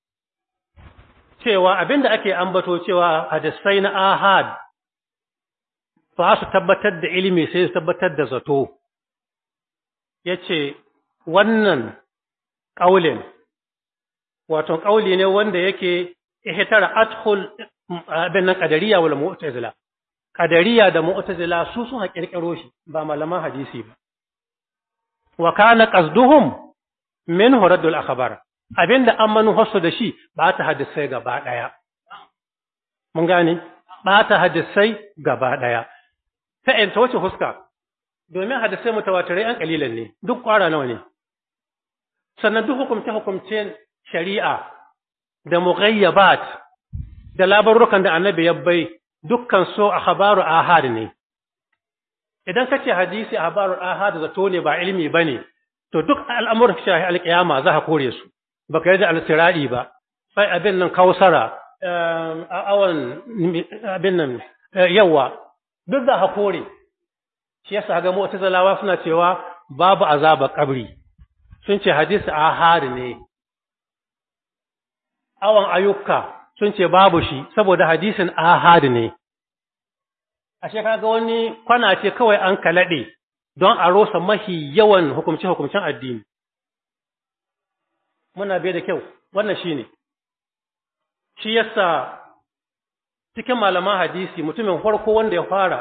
cewa abinda ake ambato cewa hadisai na ahad ba su tabbatar da ilimi sai su tabbatar da zato yace wannan ƙaulin wato ƙauli ne wanda yake ihtara adkhul abin nan qadariya wal mu'tazila qadariya da mu'tazila su sun kirkiro shi ba malaman hadisi ba wa kana qasduhum min huradul akhbar abinda an manu hasu da shi ba ta hadisai gaba daya mun gane ba ta hadisai gaba daya ta in ta wace huska domin hadisai mutawatirai an kalilan ne duk kwara nawa ne sannan duk hukumce hukumcen shari'a da mughayyabat da labarukan da annabi ya bai dukkan so a khabaru ahad ne idan ka ce hadisi a khabaru ahad zato ne ba ilimi bane to duk al'amuran shahi alƙiyama za ka kore su baka yarda al-siradi ba sai abin nan kausara a awan abin nan yawa duk za ka kore shi yasa ga mu'tazilawa suna cewa babu azaba kabri sun ce hadisi ahad ne awan ayyuka sun ce babu shi saboda hadisin ahad ne ashe kaga wani kwana ce kawai an kalade don a rosa mahi yawan hukumce hukumcen addini muna bai da kyau wannan shine shi yasa cikin malaman hadisi mutumin farko wanda ya fara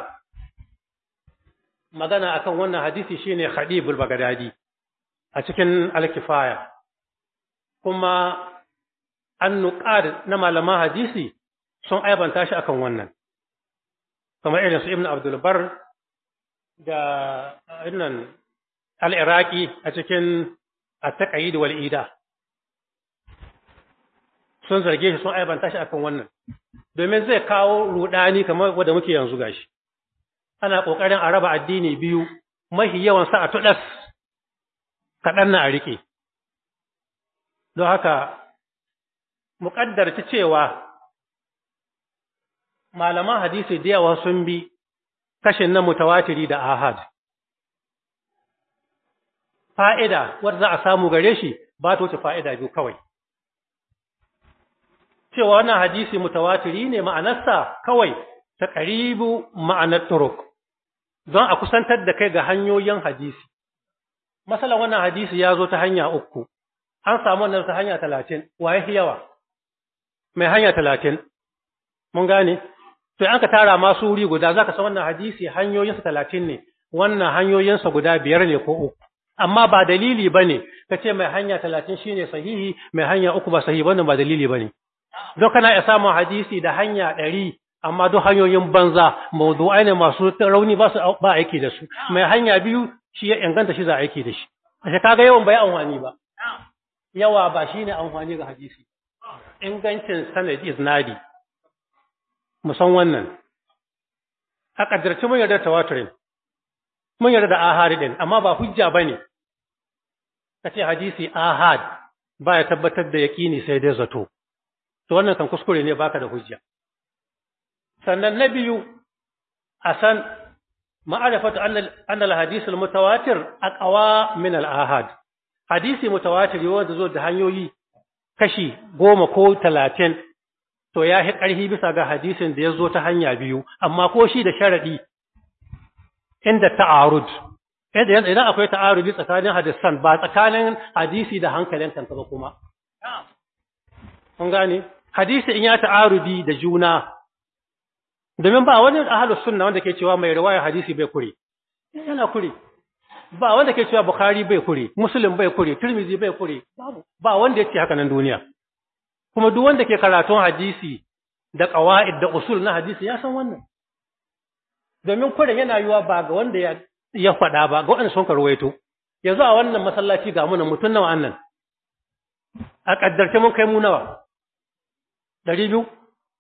magana akan wannan hadisi shine Khadibul Baghdadi a cikin Al-Kifaya kuma an nuƙar na malaman hadisi sun aibanta shi akan wannan kamar irin su Ibn Abdul Bar da innan al-Iraqi a cikin at-Taqyid wal Ida sun zarge shi sun aibanta shi akan wannan domin zai kawo rudani kamar wanda muke yanzu gashi ana kokarin a raba addini biyu mahi yawan sa a tudas kaɗan na a rike don haka muƙaddarci cewa malaman hadisi da yawa sun bi kashin na mutawatiri da ahad fa'ida wadda za a samu gare shi ba ta wuce fa'ida biyu kawai cewa wannan hadisi mutawatiri ne ma'anarsa kawai ta ƙaribu ma'anar turuk don a kusantar da kai ga hanyoyin hadisi masalan wannan hadisi ya zo ta hanya uku an samu wannan ta hanya talatin waye yawa mai hanya talatin mun gane to an ka tara masu wuri guda za ka san wannan hadisi hanyoyinsa talatin ne wannan hanyoyinsa guda biyar ne ko uku amma ba dalili ba ne ka ce mai hanya talatin shine sahihi mai hanya uku ba sahihi wannan ba dalili ba ne don kana iya samun hadisi da hanya ɗari amma duk hanyoyin banza mawdu'ai ne masu rauni ba su ba aiki da su mai hanya biyu shi ya inganta shi za a aiki da shi ashe kaga yawan bai amfani ba yawa ba shine amfani ga hadisi ingancin sanad isnadi musan wannan a kaddarci mun yarda tawaturin mun yarda da ahad din amma ba hujja bane kace hadisi ahad ba ya tabbatar da yaqini sai dai zato to wannan kan kuskure ne baka da hujja sannan na biyu a san ma'arifatu anna al-hadith al-mutawatir aqwa min al-ahad hadisi mutawatir wanda zo da hanyoyi kashi goma ko talatin to ya hi ƙarfi bisa ga hadisin da ya zo ta hanya biyu amma ko shi da sharaɗi inda ta'arud idan akwai ta'arudi tsakanin hadisan ba tsakanin hadisi da hankalin kanka ba kuma kun gane hadisi in ya ta'arudi da juna domin ba wani ahlus sunna wanda ke cewa mai riwaya hadisi bai kure yana kure ba wanda ke cewa bukhari bai kure muslim bai kure tirmizi bai kure babu ba wanda yake haka nan duniya kuma duk wanda ke karatun hadisi da qawaid da usul na hadisi ya san wannan domin kure yana yiwa ba ga wanda ya ya faɗa ba ga wanda sun karwaito yanzu a wannan masallaci ga muna mutun nawa annan a kaddarce mun kai mu nawa ɗari biyu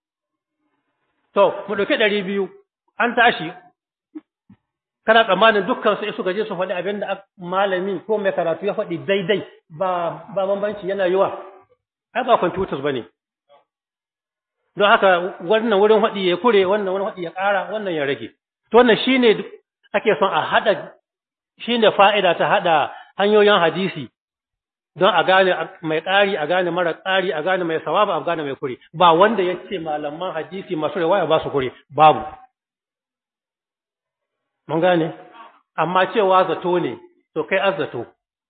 to mu ɗauki ɗari biyu an tashi kana tsammanin dukkan su suka je su faɗi abin da malami ko mai karatu ya faɗi daidai ba ba bambanci yana yiwa ai ba computers bane don haka wannan wurin faɗi ya kure wannan wurin faɗi ya ƙara wannan ya rage to wannan shine ake son a hada shine fa'ida ta hada hanyoyin hadisi don a gane mai ƙari a gane mara ƙari a gane mai sawaba a gane mai kure ba wanda ya ce malaman hadisi masu riwaya ba su kure babu mun gane amma cewa zato ne to kai azzato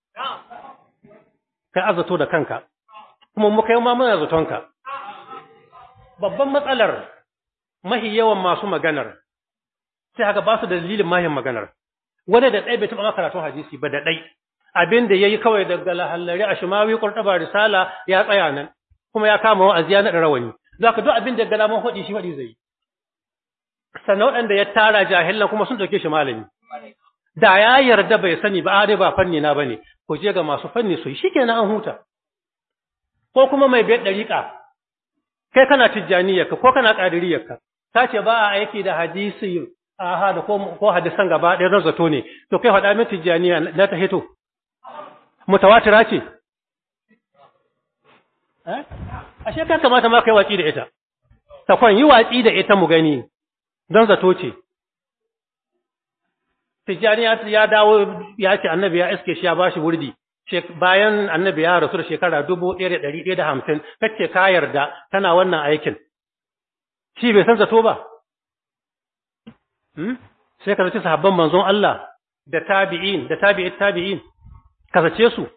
kai azzato da kanka kuma mu kai ma muna zatonka babban matsalar mahi yawan masu maganar sai haka ba su da dalilin mahin maganar wanda da ɗai bai taɓa karatun hadisi ba da ɗai abin da ya yi kawai daga lahallari a shimawi ƙurɗaba risala ya tsaya nan kuma ya kama wa'azi ya naɗa rawani za ka duk abin da gana man faɗi shi faɗi zai yi sannan waɗanda ya tara jahilan kuma sun ɗauke shi malami da ya yarda bai sani ba dai ba fanni na bane ko je ga masu fanni su shi kenan an huta ko kuma mai biyar ɗariƙa kai kana tijjaniyarka ko kana ƙadiriyarka ta ce ba a aiki da hadisi aha da ko hadisan gaba ɗaya zan zato ne to kai faɗa min tijjaniya na ta hito mutawatira ce eh ashe ka kamata ma kai watsi da ita ta kwan yi watsi da ita mu gani don zato ce tijjaniya ya dawo ya ce annabi ya iske shi ya bashi wurdi bayan annabi ya rasu da shekara dubu ɗaya da ɗari ɗaya da hamsin kace ka yarda tana wannan aikin shi bai san zato ba sai ka zaci sahabban manzon Allah da tabi'in da tabi'it tabi'in ka zace su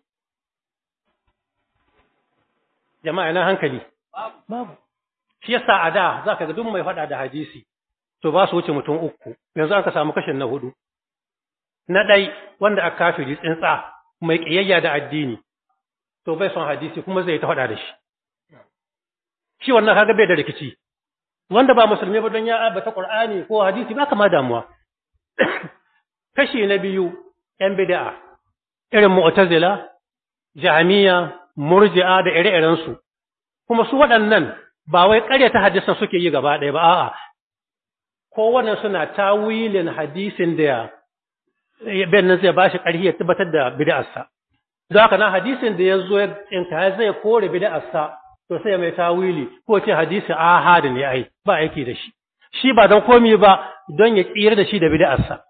jama'a na hankali babu shi yasa a da zaka ga duk mai faɗa da hadisi to ba su wuce mutum uku yanzu aka samu kashin na hudu na ɗai wanda aka kafiri tsintsa mai ƙiyayya da addini to bai son hadisi kuma zai ta faɗa da shi shi wannan kaga bai da rikici wanda ba musulmi ba don ya abata qur'ani ko hadisi ba kama damuwa kashi na biyu yan bid'a irin mu'tazila jahmiya murji'a da ire-iren su kuma su waɗannan ba wai ƙaryata hadisan suke yi gaba ɗaya ba a'a kowanne suna tawilin hadisin da ben nan zai bashi ƙarfi ya tabbatar da bid'arsa don haka na hadisin da ya zo in ka zai kore bid'arsa to sai mai tawili ko ce hadisi ahad ne ai ba aiki da shi shi ba don komi ba don ya tsira da shi da bid'arsa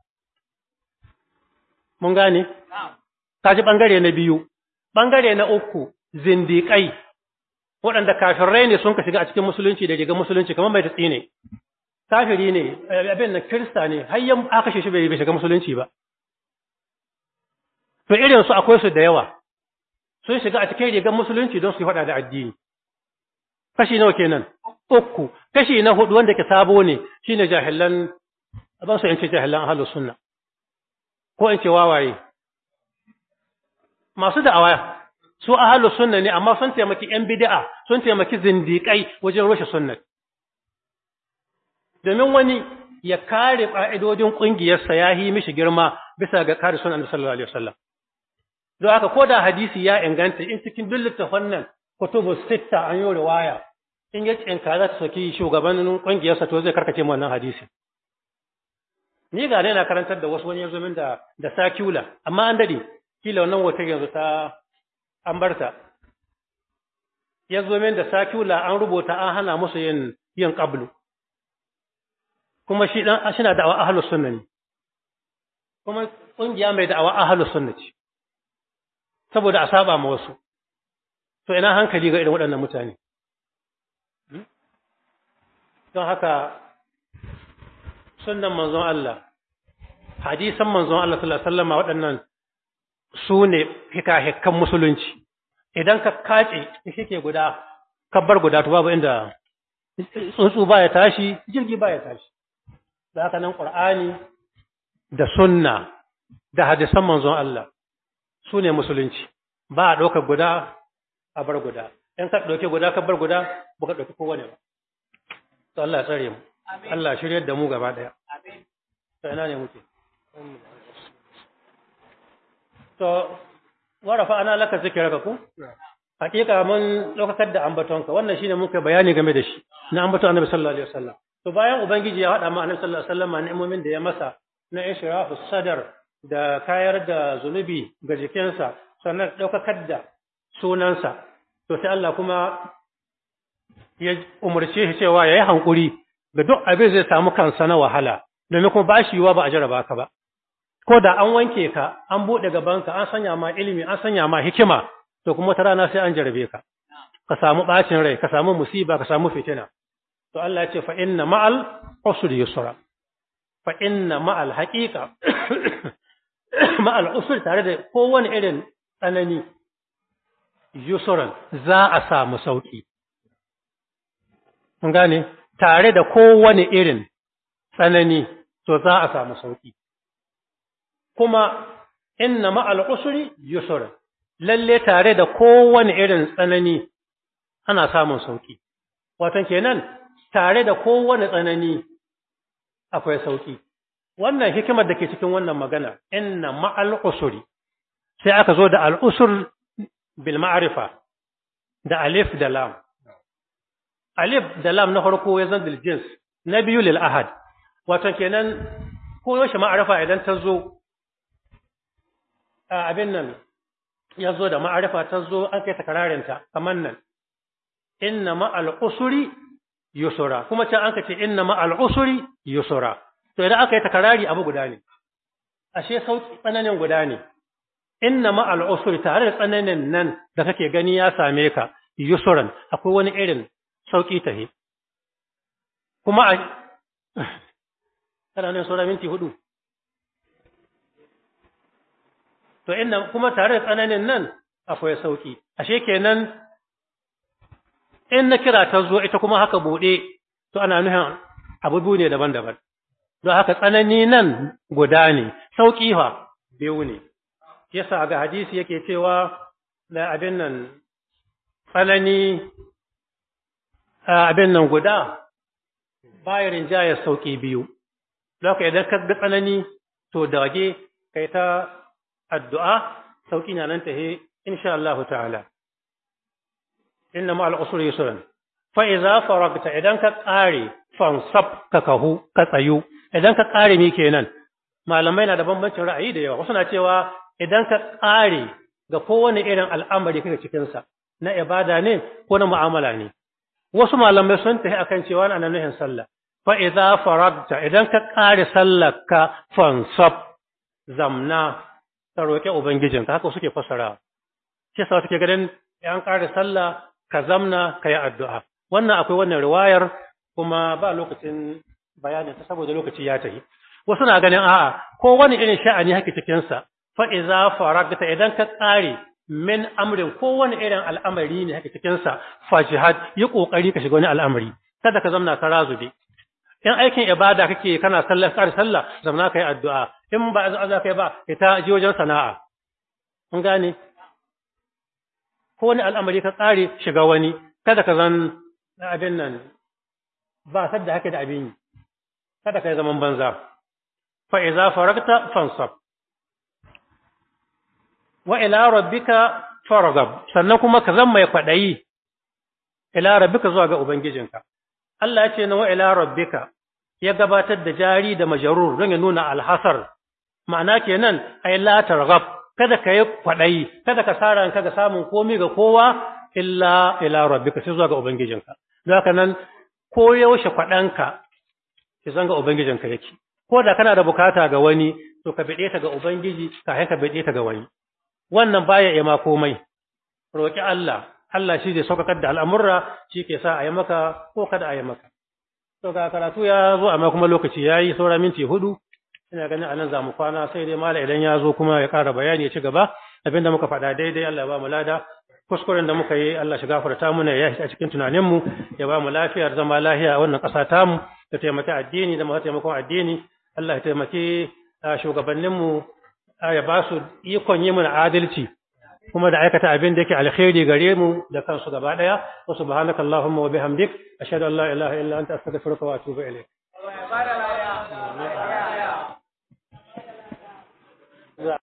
mun gane kaji bangare na biyu bangare na uku zindiƙai waɗanda kafirai ne sun ka shiga a cikin musulunci da riga musulunci kamar mai tatsi ne kafiri ne abin na kirista ne har yan aka shi bai shiga musulunci ba to irin su akwai su da yawa sun shiga a cikin rigar musulunci don su yi faɗa da addini kashi nawa kenan uku kashi na hudu wanda ke sabo ne shine jahilan ban so in ce jahilan ahlus sunna ko in ce wawaye masu da'awa su ahlus sunna ne amma sun taimaki yan bid'a sun taimaki zindiƙai wajen rushe sunnat domin wani ya kare ƙa'idodin ƙungiyarsa ya yi mishi girma bisa ga kare sunan Annabi sallallahu alaihi wasallam don haka ko da hadisi ya inganta in cikin duk littafan nan kutubu sitta an yi riwaya in ya tsinka za ta soki shugabannin ƙungiyarsa to zai karkace mu wannan hadisi ni ga na karantar da wasu wani yanzu min da da sakula amma an dade kila wannan wata yanzu ta an barta yanzu min da sakula an rubuta an hana musu yin yin qablu kuma shi dan shi na da'awa ahlus sunna ne kuma kungiya mai da'awa ahlus sunna ce saboda a saba ma wasu to ina hankali ga irin waɗannan mutane don haka sunnan manzon Allah hadisan manzon Allah sallallahu alaihi wasallam waɗannan su ne hikahikan musulunci idan ka kace shike guda kabbar guda to babu inda tsuntsu baya tashi jirgi baya tashi da haka nan qur'ani da sunna da hadisan manzon Allah su ne musulunci ba a ɗaukar guda a bar guda in ka ɗauke guda ka bar guda ba ka ɗauki kowane ba to Allah ya tsare mu Allah shiryar da mu gaba ɗaya to ina ne muke to warafa ana laka zikiraka ku hakika mun ɗaukakar da ambatonka wannan shine muka bayani game da shi na ambaton annabi sallallahu alaihi wasallam to bayan ubangiji ya haɗa ma annabi sallallahu alaihi wasallam ni'imomin da ya masa na ishrafu sadar da kayar da zunubi ga jikinsa sannan ɗaukakar da sunansa to sai Allah kuma ya umarce shi cewa ya yi hankuri ga duk abin zai samu kansa na wahala domin kuma ba shi yiwa ba a jaraba ka ba ko da an wanke ka an buɗe gabanka an sanya ma ilimi an sanya ma hikima to kuma ta rana sai an jarabe ka ka samu ɓacin rai ka samu musiba ka samu fitina to Allah ya ce fa inna ma'al usri yusra fa inna ma'al haqiqa ma'al usri tare da kowane irin tsanani yusran za a samu sauki mun gane tare da kowane irin tsanani to za a samu sauki kuma inna ma'al usri yusra lalle tare da kowane irin tsanani ana samun sauki watan kenan tare da kowane tsanani akwai sauki wannan hikimar da ke cikin wannan magana inna ma'al usri sai aka zo da al usr bil ma'rifa da alif da lam alif da lam na farko ya zan jins na biyu lil ahad watan kenan ko yaushe ma'arifa idan ta zo abin nan ya zo da ma'arifa ta zo an kai takararinta kamar nan inna ma'al usuri yusura kuma can an ka ce inna ma'al usuri yusura to idan aka yi takarari abu guda ne ashe sauki tsananin guda ne inna ma'al usuri tare da tsananin nan da kake gani ya same ka yusuran akwai wani irin sauki tahe kuma a kana nan saura minti hudu to inna kuma tare da tsananin nan akwai sauki ashe kenan in na kira ta zo ita kuma haka bude to ana nufin abubu ne daban-daban don haka tsanani nan guda ne sauki fa biyu ne yasa ga hadisi yake cewa da abin nan tsanani abin nan guda bayan rinjayar sauki biyu don haka idan ka ga tsanani to dage kai ta addu'a sauƙi na nan tahe insha Allah ta'ala inna ma'al usri yusran fa idza faragta idan ka ƙare fansab ka kahu ka tsayu idan ka ƙare me kenan malamai na da bambancin ra'ayi da yawa wasu na cewa idan ka ƙare ga kowane irin al'amari kake cikin sa na ibada ne ko na mu'amala ne wasu malamai sun tafi akan cewa ana nuhin sallah fa idza faragta idan ka ƙare sallar ka fansab zamna ka roƙe Ubangijinka, haka suke fassara. Shi sa suke ganin ‘yan ƙara sallah ka zamna ka yi addu'a. Wannan akwai wannan riwayar kuma ba lokacin bayanin ta saboda lokaci ya tafi. Wasu na ganin a'a, ko wani irin sha'ani haka cikinsa, fa'iza faragta idan ka ƙare min amrin ko wani irin al'amari ne haka cikinsa, fajihad yi ƙoƙari ka shiga wani al'amari. Kada ka zamna ka razube. in aikin ibada kake kana sallar kar sallah zamna kai addu'a in ba za kai ba ita ji wajen sana'a mun gane ko wani al'amari ka tsare shiga wani kada ka zan abin nan ba sadda hake da abin kada kai zaman banza fa idza faragta fansab wa ila rabbika farghab sannan kuma ka zama mai kwadayi ila rabbika zuwa ga ubangijinka Allah ya ce na wa ila rabbika ya gabatar da jari da majarur don ya nuna alhasar ma'ana kenan ai la targhab kada ka yi kwadayi kada ka sara ka ga samun komai ga kowa illa ila rabbika sai zuwa ga ubangijinka don haka nan ko yaushe kwadanka ki zanga ubangijinka yake ko da kana da bukata ga wani to ka bide ta ga ubangiji ka ka bide ta ga wani wannan baya iya ma komai roki Allah Allah shi zai saukakar da al'amurra shi ke sa a yi maka ko kada a yi maka to ga karatu ya zo amma kuma lokaci yayi saura minti hudu ina ganin anan za mu kwana sai dai mala idan ya zo kuma ya ƙara bayani ya ci gaba abinda muka faɗa daidai Allah ya ba mu lada kuskuren da muka yi Allah shi gafarta mana ya shi a cikin tunanin mu ya ba mu lafiyar zama lafiya a wannan ƙasa tamu da taimaki addini da masu taimakon addini Allah ya taimaki shugabannin mu ya ba su ikon yi mana adalci kuma da aikata abin da yake alkhairi gare mu da kansu gaba daya wa subhanaka allahumma wa bihamdik ashhadu an la ilaha illa anta astaghfiruka wa atubu ilayk